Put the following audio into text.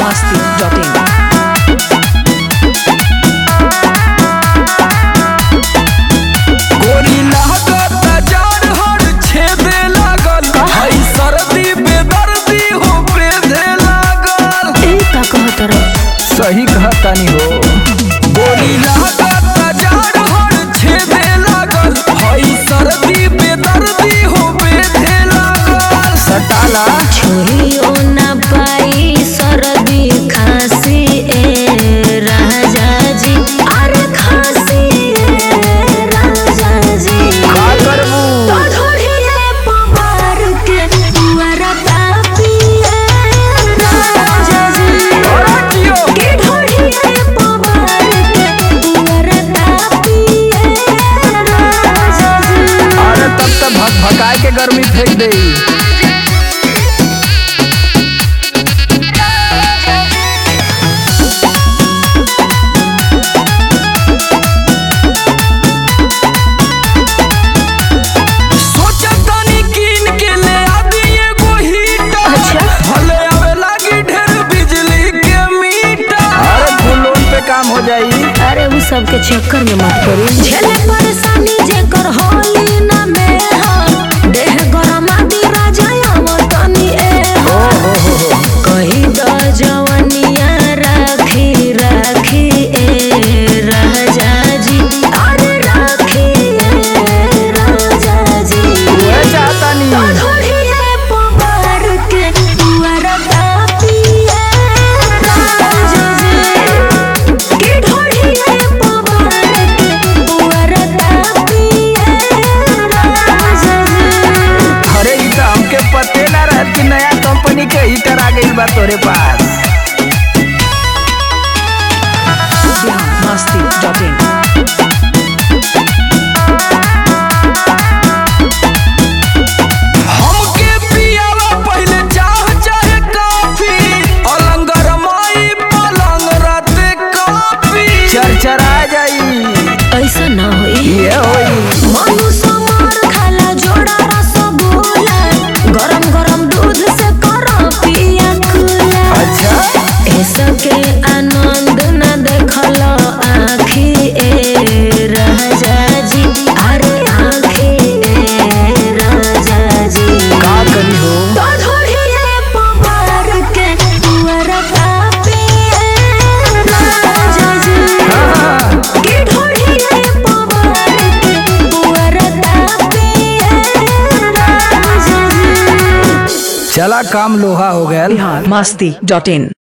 masti.in. गोरी लागत जाड़ हर छेदे लागल हई सर्दी बेदर्दी हो बेधे लागल ए का कहत रह सही कहतानी हो गोरी लागत जाड़ हर छेदे लागल हई सर्दी बेदर्दी हो बेधे लागल सटाला छोरियो ना पाई सरदी खांसी ए राजा जी अरे खांसी ए राजा जी का करबू तो ढोढ़िए पवार के पुअरा तापी ए राजा जी अरे जियो के ढोढ़िए पवार के पुअरा तापी ए राजा जी अरे तब तक भग भगाए के गर्मी फेंक दे सोचतानी कीन के ले आदि एगो हीटर अच्छा। भले आवे लागी ढेर बिजली के मीटर अरे फुल लोन पे काम हो जाई अरे उ सब के चक्कर में मत पड़ी झेले परेशानी जेकर होली ना में हो देह गरम आदि राजा आवतनी ए हो कही द जवनिया राखी राखी ए राजा जी अरे राखी ए राजा जी उहे चाहतानी ढोढ़िए पवार के पुअर तापी ए राजा जी के ढोढ़िए पवार के पुअर तापी ए राजा जी अरे ई तो हमके पते ना रहत कि नया कंपनी के हीटर आ गइल बा तोरे पास masti.in. हमके पियावा पहले चाह चाहे काफी अलंगर माई पलंग रात काफी चरचरा जाई ऐसा ना होई ये होई मनु समार खाला जोड़ा रसगुल्ला गरम गरम दूध से करो पिया कुला अच्छा ऐसा के आनंद न देखल आखी ए राजा जी अरे आखी ए राजा जी का करी हो तो ढोढ़िए पवार के पुअर तापी ए राजा जी हाँ, के ढोढ़िए पवार के पुअर तापी ए राजा जी चला काम लोहा हो गया masti.in